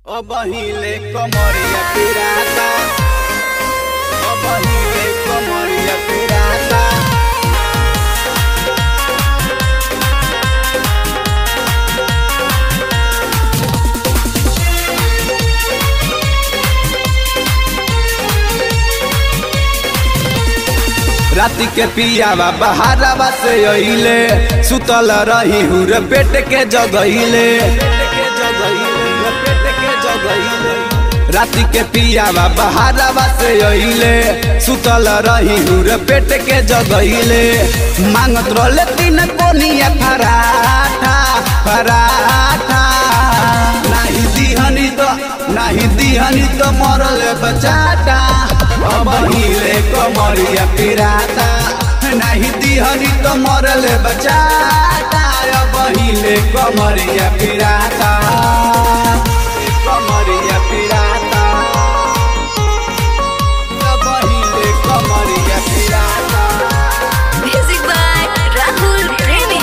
अब हिले कमरिया पिराता अब हिले कमरिया पिराता राति के पियावा बहारावा से अइले सुतल रही हुर पेट के जगइले राति के पियावा बहारावा से अइले सुतल रही हुर पेट के जगइले मांगत रहले तीन कोनिया पराठा पराठा नाही दिहनी तो नाही दिहनी तो मरल बचाटा अब हिले कमरिया पिराता नाही दिहनी तो मरल बचाटा अब हिले कमरिया पिराता कमरिया पिराता अब हिले कमरिया पिराता Music by Rahul Premi.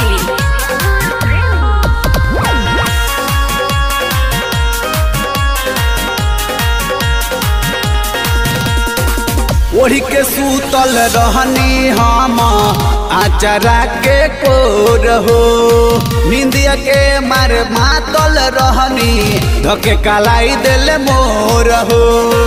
ओढ़ी के सूतल रहनी हम आचरा के कोर हो निंदिया के मार मातल रहनी धके कलाई दिल मोर हो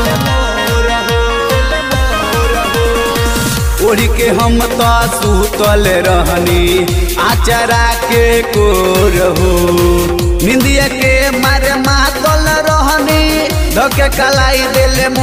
ओढ़ी के हम तो सूतल रहनी आचरा के कोर हो निंदिया के मार मातल रहनी धके कलाई दिल